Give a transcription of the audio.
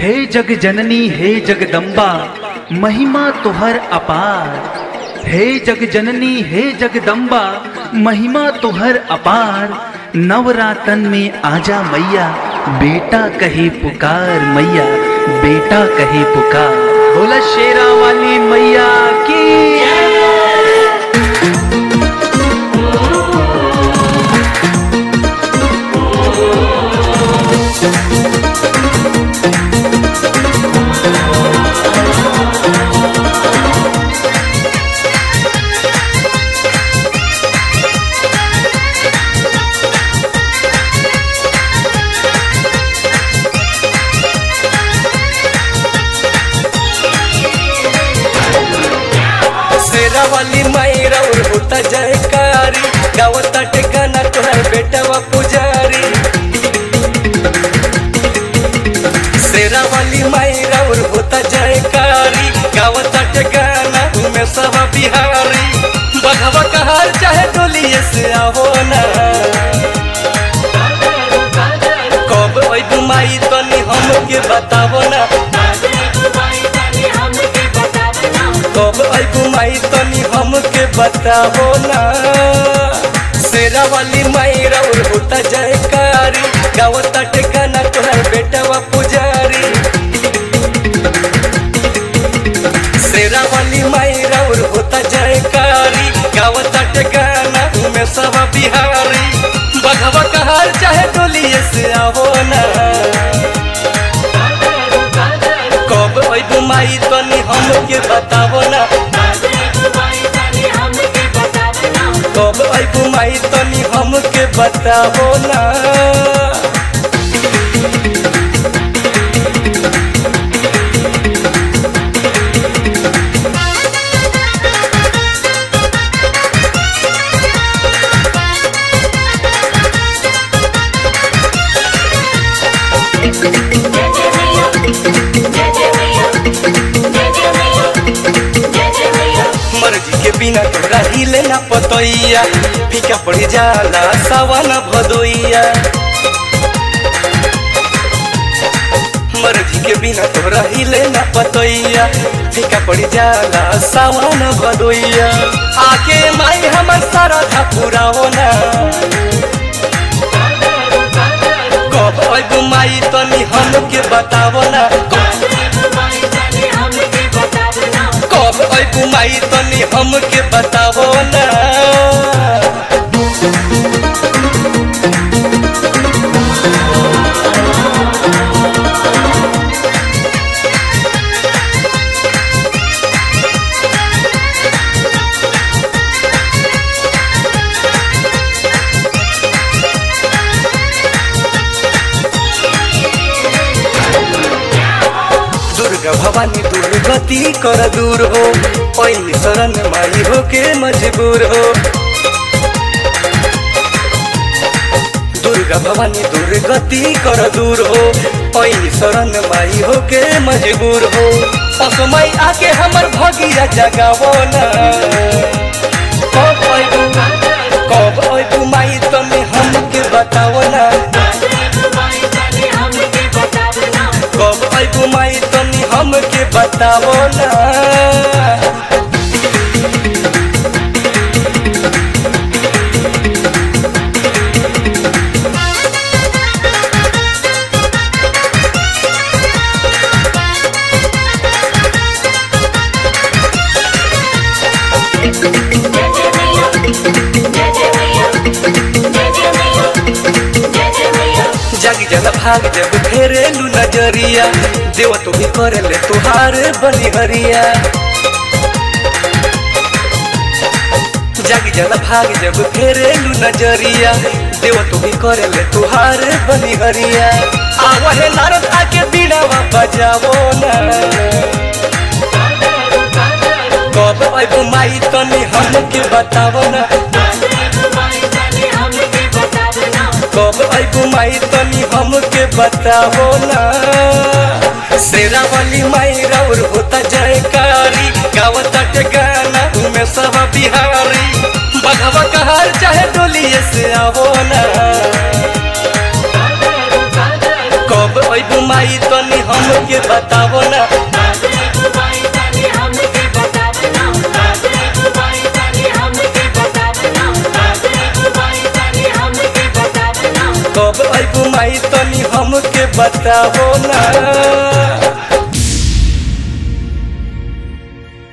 हे जग जननी हे जगदम्बा महिमा तुहर अपार हे जग जननी हे जगदम्बा महिमा तुहर अपार नवरातन में आजा मैया बेटा कहे पुकार मैया बेटा कहे पुकार बोला शेरा वाली मैया की शेरा वाली मायरा और होता जयकारी गावता टेकाना तोहर बेटवा पुजारी शेरा वाली मायरा और होता जयकारी गावता टेकाना तुम्हें सब बिहारी बघवा कहार चाहे डोलिए से आवो ना कब अइबू माई तनी हमके बतावो ना कब अइबू माई तनी हमके बतावो ना शेरा वाली माई और होता जयकारी गावता टेकाना तोहर बेटवा पुजारी शेरा वाली माई और होता जयकारी गावता टेकाना तुम्हें सब बिहारी बघवा कहार चाहे डोलिए से आवो ना कब अइबू माई तनी हमके बतावो ना कब अइबू माई तनी हमके बतावो ना मर्जी के बिना तोरा हिले ना पतैया फीका पड़ जाला सावन भदोइया मर्जी के बिना तोरा हिले ना पतैया फीका पड़ जाला सावन भदोइया आके माई हमर सारा था पूरा होना कब अइबू माई तनी हमके बतावो ना कब अइबू माई तनी हमके बतावो ना दुर्गा भवानी दुर्गति कर दूर हो पैनी शरण माई हो के मजबूर हो दुर्गा भवानी दुर्गति कर दूर हो पैनी शरण माई हो के मजबूर हो असमय आके हमर भगिया जगावो ना कब अइबू कब अइबू माई तमे हमके बतावो ना कब अइबू माई तनी हमके बतावो ना जग जल भाग जब फेरेलू नजरिया देव तो भी करेले तुहार बलिहरिया जग जल भाग जब फेरेलू नजरिया देव तो भी करेले तुहार बलिहरिया आवहे नारद आके बीड़ावा बजावो ना कब अइबू माई तनी हमके बतावो ना कब अइबू माई तनी हमके बतावो ना शेरा वाली माई और होता जयकारी गावता के गाना तुम्हें सब बिहारी बघवा कहार चाहे डोलिए से आवो ना कब अइबू माई तनी हमके बतावो ना कब अबू माई तनी हमके बतावो ना